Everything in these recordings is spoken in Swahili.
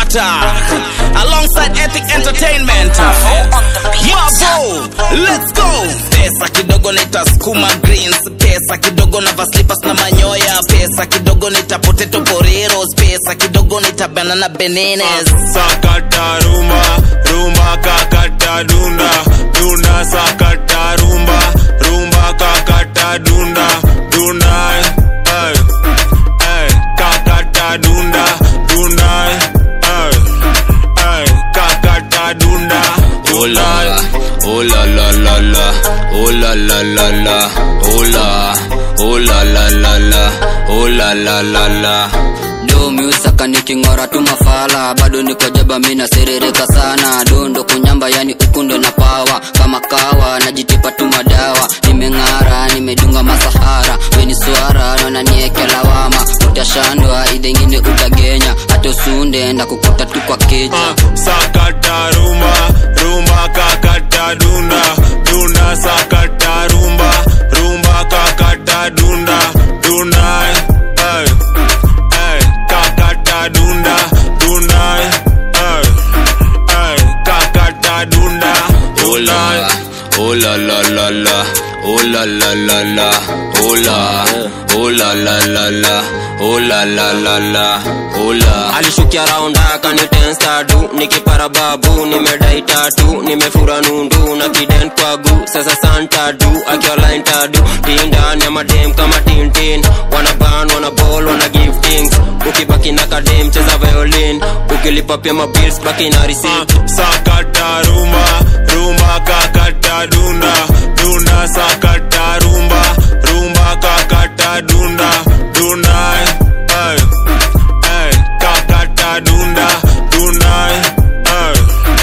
Sakata alongside Ethic Entertainment. Mabo, let's go. Pesa kidogo nitasukuma greens, pesa kidogo na slippers na manyoya, pesa kidogo nita potato poreros, pesa kidogo nita banana bananas. sakata rumba rumba kakata dunda dunda sakata rumba rumba kakata dunda dunda eh, eh, kakata dunda dunda eh, eh, kakata dunda Oh la la, oh la la la la, oh la la la la, oh la, oh la la la la, oh la la la la. do miusaka niking'ora tu mafala bado niko jaba mina serereka sana dondo kunyamba yani ukundo na pawa kama kawa najitipa tu madawa nimeng'ara nimedunga masahara weni swara naona nieke lawama utashandwa idhengine utagenya hata usunde ndakukuta tu kwa keja Ah, sakata rumba rumba kakata dunda dunda sakata rumba rumba kakata dunda dunda eh, eh, kakata dunda dunda eh, eh, kakata dunda Oh la, oh la la la la, oh la la la la, oh la, oh la la la la, oh la la la la, oh la. alishukia raunda akanitenstadu nikipara babu nimedai tatu nimefura nundu na kiden kwagu sasa santadu akiolaintadu tindani ya madem kama tintin wanaban wanabol wana giftings ukibaki na kadem cheza violin ukilipa pia mabils baki na receipt sakata rumba rumba kakata dunda dunda sakata rumba rumba kakata dunda dunda eh, eh, kakata dunda dunda eh,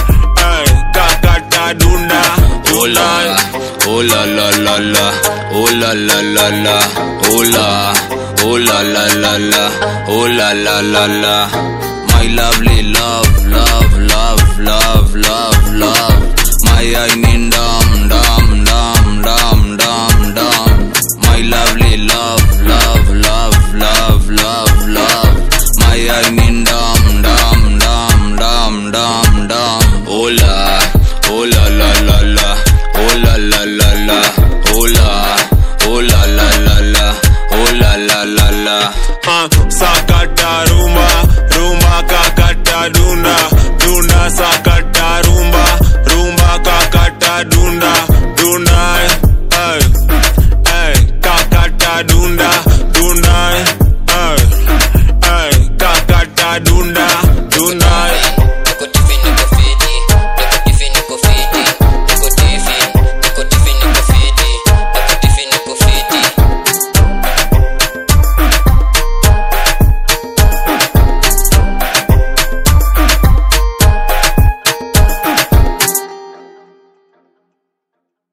eh, kakata dunda Oh la, oh la la la la, oh la la la la, oh la, oh la la la la, oh la la la la. My lovely love, love, love, love, love, love. My I mean dum dum dum dum dum dum. My lovely love, love, love, love, love, love. My I mean dum dum dum dum dum dum. Oh la, oh la la la la, oh la la la la, oh la, oh la la la la, oh la la la la. Ah, sakata rumba rumba kakata dunda dunda sakata rumba